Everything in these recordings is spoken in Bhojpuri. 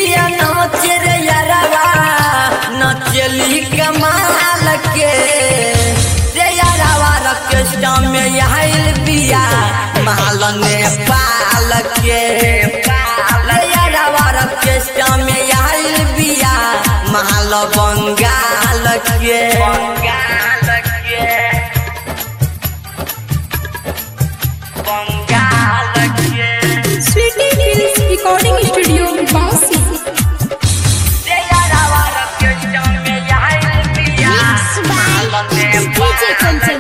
बिया नाचे रे यारवा नचली कमाल के रे यारवा रकेस्टा में आइल बिया माल नेपाल के रे यारवा रकेस्टा में आइल बिया माल बंगाल के बंगाल के बंगाल के Sweety films recording studio Bansi रे यारवा रकेस्टा में आइल बिया माल नेपाल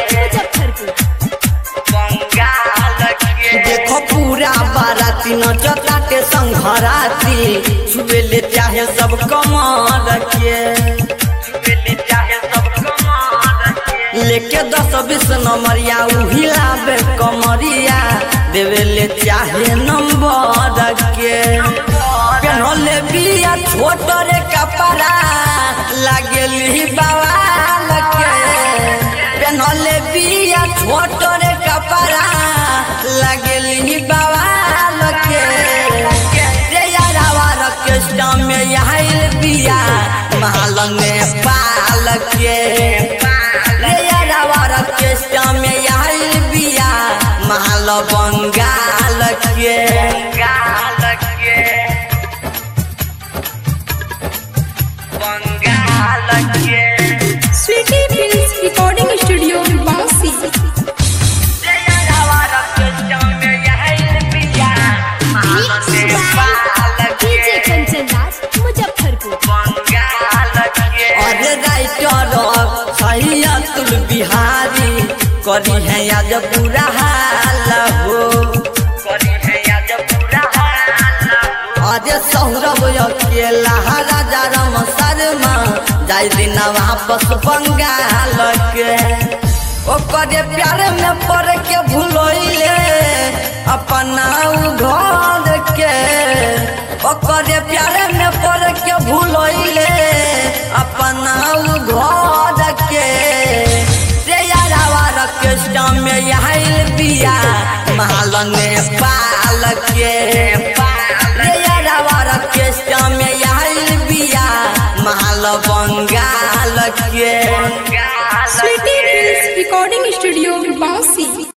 के देखो पूरा बाराती नचताटे संघराती छुएले चाहे सब कमर के छुएले चाहे सब कमर के लेके दस बीस नंबरिया उहिलाबे कमरिया देवेले चाहे नंबर के पेनले बिया छोट रे कपड़ा लागेली बवाल के पेनले बिया छोट रे कपड़ा लगेली बवाल के रे यारावा रकेस्टा में आइल बिया माल नेपाल के रे यारावा रकेस्टा में आइल बिया माल बंगाल के बंगाल के बंगाल के Sweety films recording studio Bansi रे यारावा रकेस्टा में आइल बिया माल नेपाल के मुजफ्फरपुर अरे राइटर सही अतुल बिहारी करी है आज पूरा हाल हो करी है आज पूरा हाल अरे सौरभ अकेला राजा राम शर्मा जाय दिन वापस बंगाल के ओकरे प्यार में पड़ के भूलोइले अपना उ घर के ओकरे प्यार में पड़ के भूलोइले अपना उ घर के रे यारावा रकेस्टा में आइल बिया माल नेपाल के रे यारावा रकेस्टा में आइल बिया माल बंगाल के Sweety films recording studio Bansi